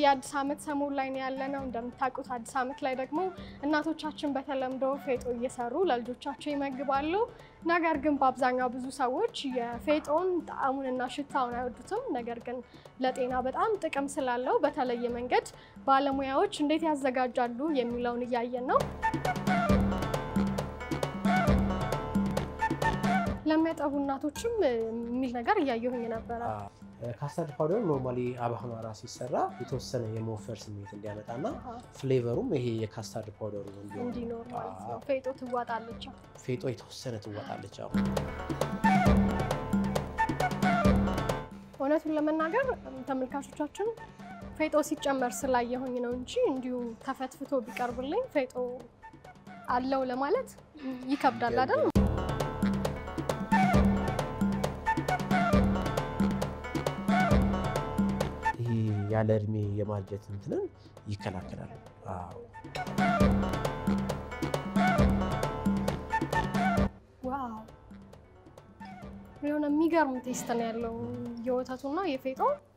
የአዲስ ዓመት ሰሞን ላይ ነው ያለነው። እንደምታውቁት አዲስ ዓመት ላይ ደግሞ እናቶቻችን በተለምዶ ፌጦ እየሰሩ ለልጆቻቸው ይመግባሉ። ነገር ግን በአብዛኛው ብዙ ሰዎች የፌጦን ጣዕሙንና ሽታውን አይወዱትም። ነገር ግን ለጤና በጣም ጥቅም ስላለው በተለየ መንገድ ባለሙያዎች እንዴት ያዘጋጃሉ የሚለውን እያየን ነው። ለሚያጠቡ እናቶችም የሚል ነገር እያየሁኝ ነበረ። ካስታርድ ፓውደር ኖርማሊ አባህማራ ሲሰራ የተወሰነ የመወፈር ስሜት እንዲያመጣና ፍሌቨሩም ይሄ የካስታርድ ፓውደሩ እንዲሆን እንዲኖር ማለት ነው። ፌጦ ትዋጣለች። ፌጦ የተወሰነ ትዋጣለች። አዎ እውነቱን ለመናገር ተመልካቾቻችን ፌጦ ሲጨመር ስላየሁኝ ነው እንጂ እንዲሁ ተፈትፍቶ ቢቀርብልኝ ፌጦ አለው ለማለት ይከብዳል አይደል? ይሄ ያለ እድሜ የማርጀት እንትንን ይከላከላል። አዎ ዋው የሆነ የሚገርም ቴስት ነው ያለው የወተቱና የፌጦ